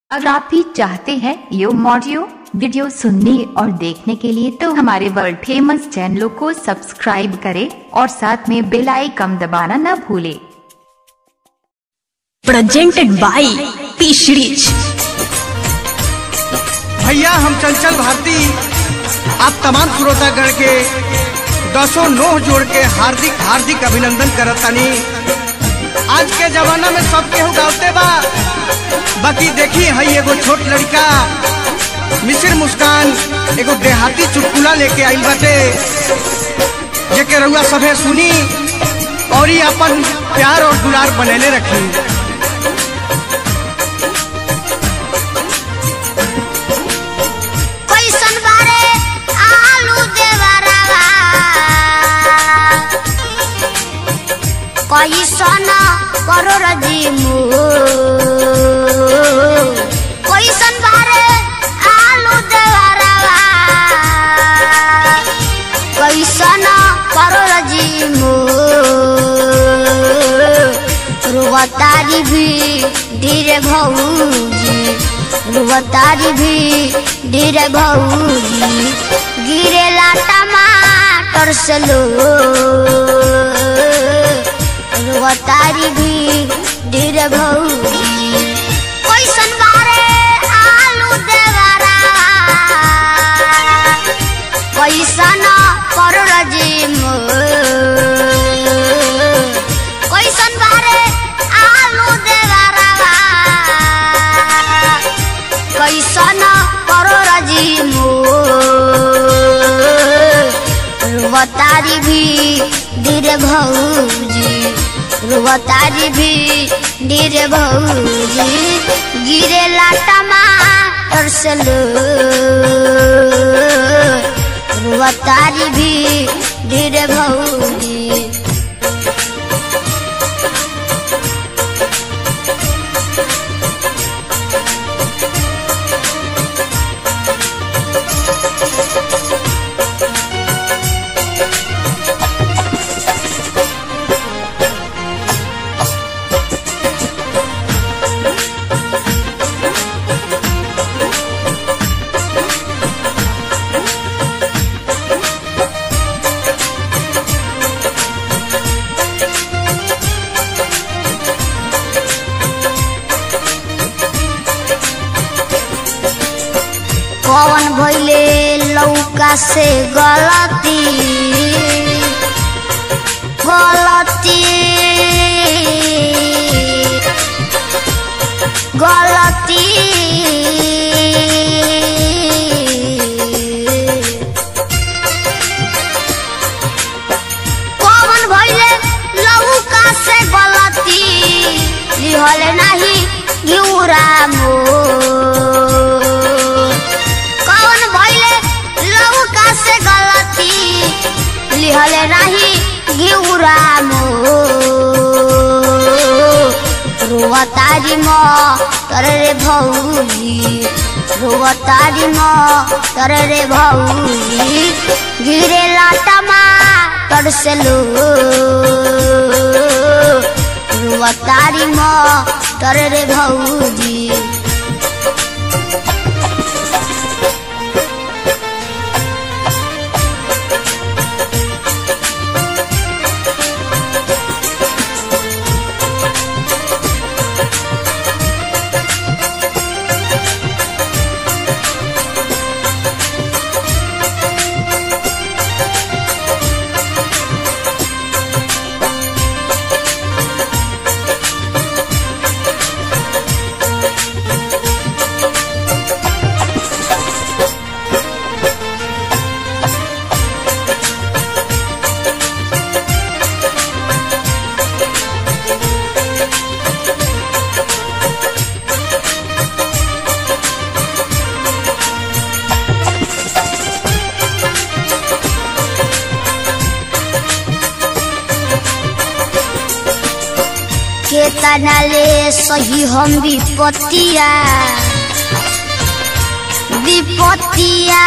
अगर आप भी चाहते हैं यो ऑडियो वीडियो सुनने और देखने के लिए तो हमारे वर्ल्ड फेमस चैनलों को सब्सक्राइब करें और साथ में बेल आइकन दबाना न भूलें presented by P Series. भैया हम चंचल भारती आप तमाम श्रोतागण के दसों नोह जोड़ के हार्दिक हार्दिक अभिनंदन करत तनी आज के जमाना में सब केहू गावते बा बाकी देखी हई एगो छोट लड़का मिसिर मुस्कान एगो देहाती चुटकुला लेके आइल बाटे जेके रउआ सभे सुनी और ही अपन प्यार और दुलार बनैले रखी कैसन बारे आलू देवरवा कैसन करोड़ जिमू कैसन बारे आलू देवरवा कैसन करोड़ जिमू रुवतारी भी धीरे भौजी रुवतारी भी धीरे भौजी गिरेला टमाटर से लो रुवतारी भी धीरे भौजी कैसन बारे आलू देवरा कैसन करोड़ जिम कैसन बारे आलू देवरवा कैसन करोड़ जिम रुवतारी भी धीरे भौजी रुवतारी भी धीरे भौजी गिरेला टमाटर से लो रुवतारी भी धीरे भौजी कौन भइले लौका से गलती गलती गलती कौन भइले लौका से गलती लिहल नाही घिउरा मोर कौन भइले लौका से गलती लिहले नाही घिउरा रुवतारी म तरे रे भौजी रुवतारी म तरे रे भौजी गिरेला टमाटर से लो रुवतारी म तरे रे भौजी केतना ले सही हम विपत्तिया विपत्तिया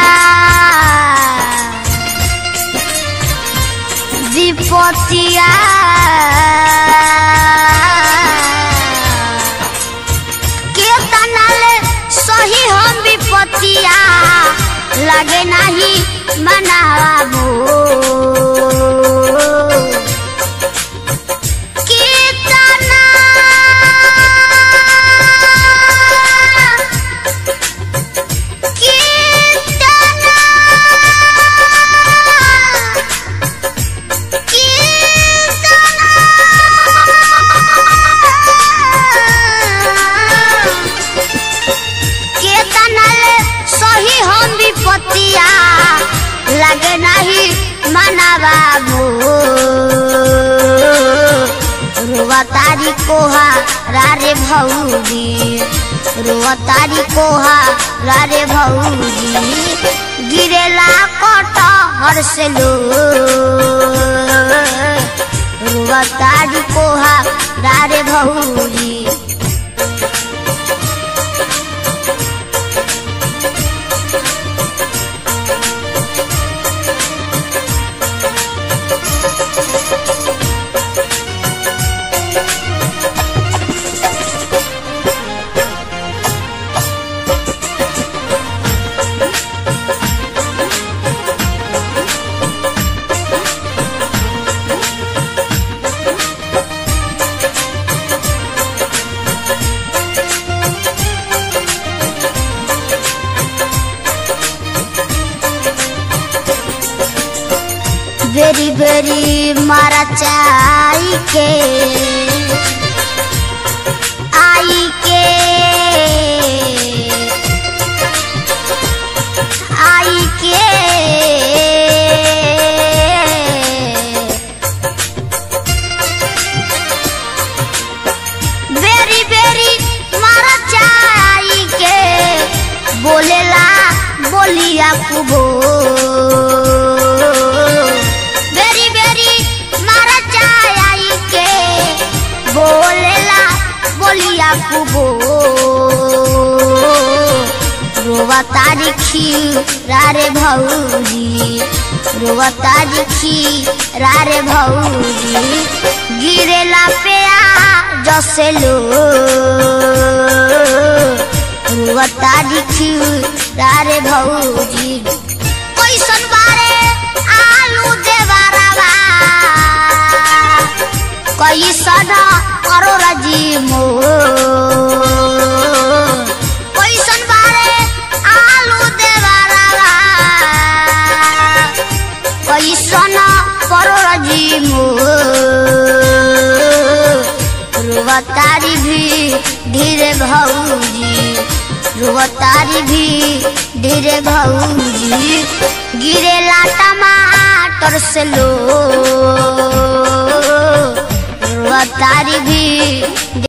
विपत्तिया केतना ले लगे नहीं मनाबो कितना कितना केतनल सही हम विपत्तिया लगे नहीं मना बाबू रुआ तारी कोहा रारे भौजी रुआ तारी कोहा रारे भौजी गिरेला कट हर से लो रुआ तारी कोहा रारे भौजी बेरी बेरी मारा चाई के आई के आई के बेरी बेरी मारा चाई के बोलेला बोलिया कुबो बेरी बेरी मारा चाई के बोलेला बोलिया कुबो रोवा तारी खीरा रे भौजी रोवा तारी खीरा रे भौजी गिरेला पे आ जसे लो रोवा तारी खीरा रे भौजी कैसन बारे आलू देवारावा कैसन करो रजी मो कैसन बारे आलू देवारावा कैसन करो रजी मो रुवतारी भी धीरे भौजी रुवतारी भी धीरे भौजी गिरेला टमाटर से लो रुवतारी भी